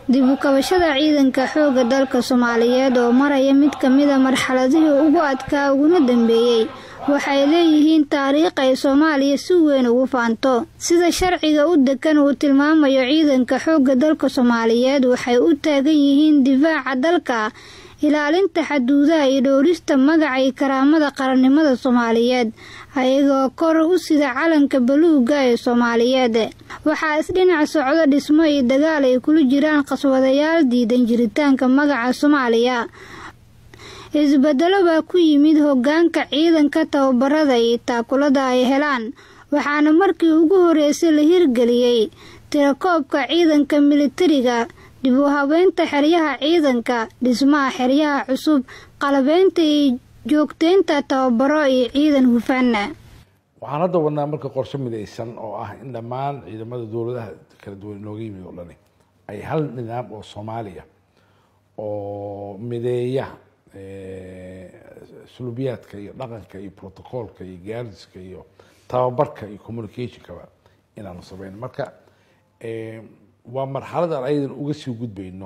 dib u kabashada ciidanka xoogga dalka soomaaliyeed oo maraya mid ka mida marxaladihii ugu adkaa uguna dambeeyey waxay leeyihiin taariikh ay soomaaliya si weyn ugu faanto sida sharciga u degan uu tilmaamayo ciidanka xoogga dalka soomaaliyeed waxay u taagan yihiin difaaca dalka ilaalinta xaduudaha iyo dhowrista magaca iyo karaamada qarannimada soomaaliyeed ayagoo kor u sida calanka baluuga ee soomaaliyeed waxaa isdhinac socdo dhismo iyo dagaal ay kula jiraan qaswadayaal diidan jiritaanka magaca soomaaliya isbedelo baa ku yimid hoggaanka ciidanka tababarada iyo taakulada ay helaan waxaana markii ugu horreysay la hirgeliyey tirakoobka ciidanka militariga dib u habeynta xeryaha ciidanka dhismaha xeryaha cusub qalabeynta iyo joogteynta tababaro iyo ciidan hufaana waxaan hadda wadnaa marka qorshe midaysan oo ah in dhammaan ciidamada dowladaha kala duwan inooga yimid oo dhani ay hal nidaam oo soomaaliya oo mideeya sulubiyaadka iyo dhaqanka iyo protocolka iyo gaardiska iyo tababarka iyo communicationkaba inaanu sameyn marka waa marxalad aan ayadan uga sii gudbayno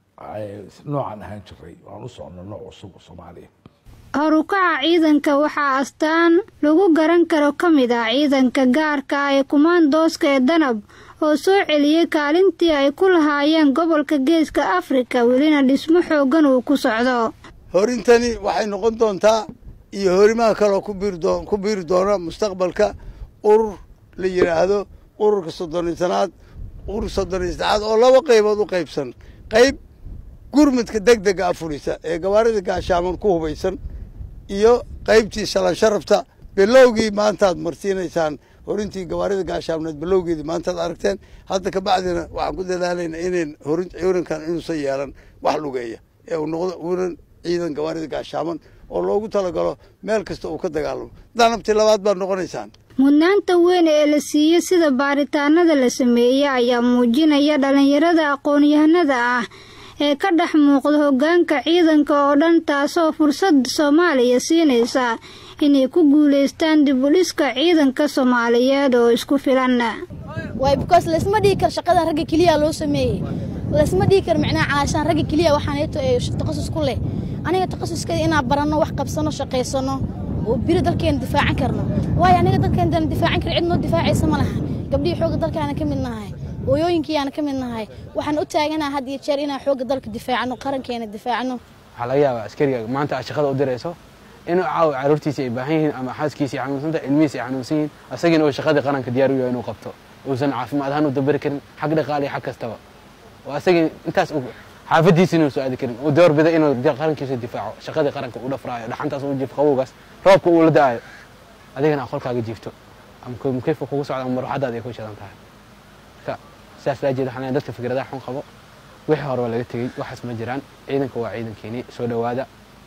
noocan ahaan jiray aan u socono nooc cusub oo soomaaliya horukaca ciidanka waxaa astaan lagu garan karo ka mid ah ciidanka gaarka ah ee kumaandooska ee danab oo soo celiyey kaalintii ay ku lahaayeen gobolka geeska afrika welina dhismo xooggan uu ku socdo horintani waxay noqon doontaa iyo horimaha kaloo ku biiri doona mustaqbalka urur la yidhaahdo ururka soddonitanaad urur soddoniyo saddexaad oo laba qaybood u qaybsan qayb gurmudka deg dega afurisa ee gawaarida gaashaaman ku hubaysan iyo qaybtii shalan sharafta bilowgii maantaad marsiinaysaan horintii gawaarida gaashaamneed bilowgeedii maantaad aragteen hadda kabacdina waxaan ku dadaalayna inayn horin ciidankan inuusan yeelan wax lugeeya ee uu noqdo uunan ciidan gawaarida gaashaaman oo loogu talagalo meel kasta uu ka dagaalamo danabtii labaad baad noqonaysaan mudnaanta weyn ee la siiyey sida baaritaanada la sameeyey ayaa muujinaya dhallinyarada aqoon-yahanada ah ee ka dhex muuqda hoggaanka ciidanka oo dhan taasoo fursad soomaaliya siinaysa inay ku guulaystaan dib u dhiska ciidanka soomaaliyeed oo isku filan waay because laysma dhigi karo shaqadan ragga keliya loo sameeyey laysma dhigi karo macnaha caashaan ragga keliya waxaaneeto ee takhasus ku leh aniga takhasuskada inaan baranno wax qabsanno shaqaysanno oo biri dalkeena difaacan karno waayo aniga dalkeena difaacan karo cid noo difaacaysa ma laha gabdhihii xoogga dalkaana ka mid nahay hooyooyinkiiyaana ka mid nahay waxaan u taaganaha had iyo jeer inaan xoogga dalka difaacno qarankeena difaacno waxaa laga yaabaa askariga maanta aad shaqada u dirayso inuu caawa caruurtiisa ay baahan yihiin ama xaaskiisa ay xanuunsanta ilmihiisa ay xanuunsan yihiin asagina uu shaqadii qaranka diyaar u yahay inuu qabto uusan caafimaad ahaan u dabari karin xag dhaqaale iyo xag kastaba oo asagii intaas xaafadiisa inuu soo aadi karin uu doorbida inuu qarankiisa difaaco shaqadii qaranka uu dhafraayo dhaxantaas uu jiif qabowgaas roobka uu la da-ayo adigana aqolkaaga jiifto ama mukeyfa kugu socda ama maruuxadaada ay ku shidan tahay marka sidaas laajeed waxaan dadka fikradaha xun qabo wixii hore waa laga tegey waxaas ma jiraan ciidanka waa ciidankeeni soo dhowaada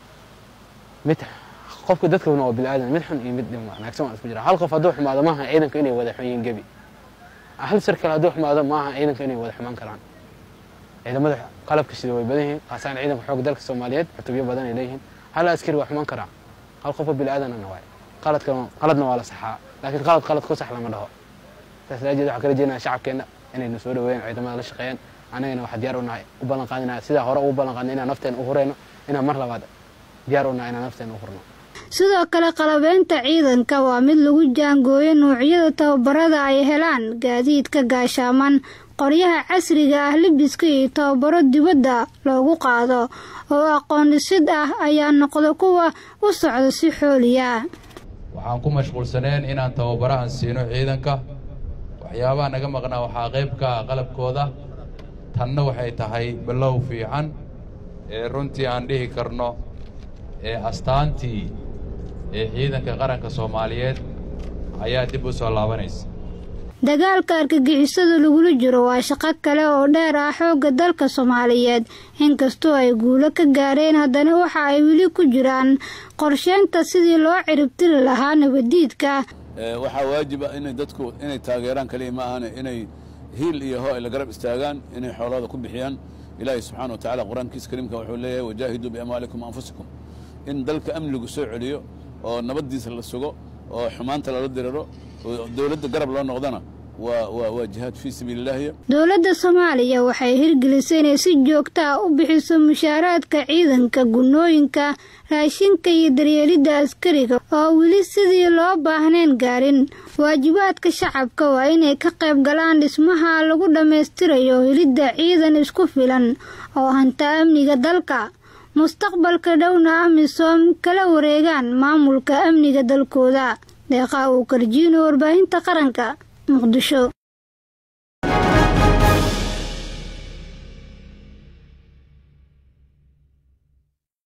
mid qofka dadkana waa bini-aadan mid xun iyo mid wanaagsan waa isku jira hal qof hadduu xumaado maaha ciidanka inay wada xun yihiin gebi hal sarkal hadduu xumaado maaha ciidanka inay wada xumaan karaan ciidamada qalabka sida way badan yihiin qaasaan ciidanka xoogga dalka soomaaliyeed xutubyo badan ay leeyihiin hal askari waa xumaan karaa hal qofoo bini-aadanana waay qaladka qaladna waa la saxaa laakiin qalad qalad ku sax lama dhaho saas laajeed waxaa kala jeednaa shacabkeenna inaynu soo dhaweeyaan ciidamada la shaqeeyaan anagana waxaa diyaar u nahay u ballan qaadinaa sidaa hore ugu ballan qaadina inaan nafteena u hureyno inaan mar labaad diyaar u nahay inaan nafteena u hurno sidoo kale qalabeynta ciidanka waa mid lagu jaangooyo nuucyada tababarada ay helaan gaadiidka gaashaaman qoryaha casriga ah libiska iyo tababaro dibadda loogu qaado oo aqoon dhisid ah ayaa noqda kuwa u socda si xooliya waxaan ku mashquulsaneen inaan tababarahan siino ciidanka waxyaabaha naga maqnaa waxaa qayb ka ah qalabkooda tanna waxay tahay ballow fiican ee runtii aan dhihi karno ee astaantii ee ciidanka qaranka soomaaliyeed ayaa dib u soo laabanaysa dagaalka argagixisada lagula jiro waa shaqo kale oo dheer ah xoogga dalka soomaaliyeed inkastoo ay guulo ka gaareen haddana waxa ay weli ku jiraan qorsheynta sidii loo ciribtiri lahaa nabadiidka waxaa waajiba inay dadku inay taageeraan kaliya ma ahane inay hiil iyo ho ay la garab istaagaan inay xoolahooda ku bixiyaan ilaahay subxaana wa tacala qur-aankiisa kariimka wuxuu leeyahay wajaahiduu biamwaalikum anfusikum in dalka amnigu soo celiyo oo nabaddiisa la sugo oo xumaanta lala diriro oo dowladda garab loo noqdana waa waa waa jihaad fii sabiili illaahi dowladda soomaaliya waxay hirgelisay inay si joogta ah u bixiso mushaaraadka ciidanka gunooyinka raashinka iyo daryeelidda askariga oo weli sidii loo baahnayn gaarin waajibaadka shacabka waa inay ka qayb galaan dhismaha lagu dhammaystirayo helidda ciidan isku filan oo hanta amniga dalka mustaqbalka dhowna amisom kala wareegaan maamulka amniga dalkooda deeqaa uu karjiino warbaahinta qaranka muqdisho